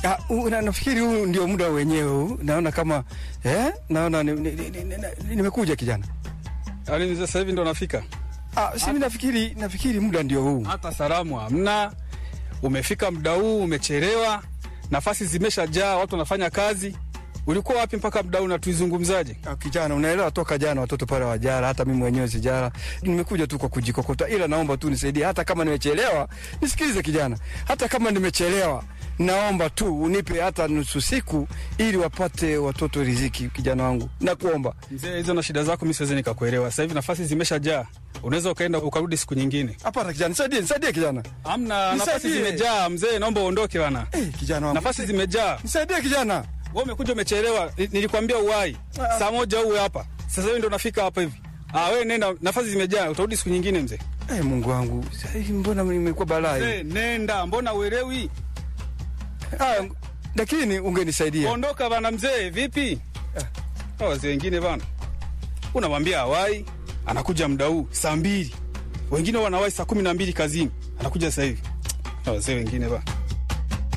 Ah, u- na- nafikiri huu ndio muda wenyewe huu. Naona kama eh, naona nimekuja ni, ni, ni, ni, nimekuja kijana. Yaani mzee sasa hivi ndo nafika. Ah, si mimi nafikiri nafikiri muda ndio huu. Hata salamu hamna. Umefika muda huu, umechelewa. Nafasi zimeshajaa, watu wanafanya kazi. Ulikuwa wapi mpaka muda huu na tuizungumzaje? Ah, kijana, unaelewa toka jana watoto pale wajara, hata mimi mwenyewe sijara. Nimekuja tu kwa kujikokota, ila naomba tu nisaidie, hata kama nimechelewa. Nisikilize kijana, hata kama nimechelewa, naomba tu unipe hata nusu siku, ili wapate watoto riziki. Kijana wangu, nakuomba. Mzee, hizo na shida zako mimi siwezi nikakuelewa. Sasa hivi nafasi zimeshajaa. Unaweza ukaenda ukarudi siku nyingine. Hapana kijana, nisaidie, nisaidie kijana. Hamna, nafasi Nisaidie. zimejaa mzee, naomba uondoke bana. Eh, kijana wangu, Nafasi zimejaa. nisaidie kijana. Wewe umekuja umechelewa. Ni- Nilikwambia uwai. Ah. Saa moja uwe hapa. Sasa hivi ndo nafika hapa hivi. Ah, wewe nenda, nafasi zimejaa, utarudi siku nyingine mzee. Eh, Mungu wangu, sasa hivi mbona nimekuwa balaa hii? Mzee, nenda, mbona uelewi? Ah, lakini ungenisaidia. Ondoka bana mzee, vipi? Ah. Wazee wengine bana. Unamwambia hawai, anakuja muda huu saa mbili. Wengine wanawai saa kumi na mbili kazini. Anakuja sasa hivi. Ah, Wazee wengine bana.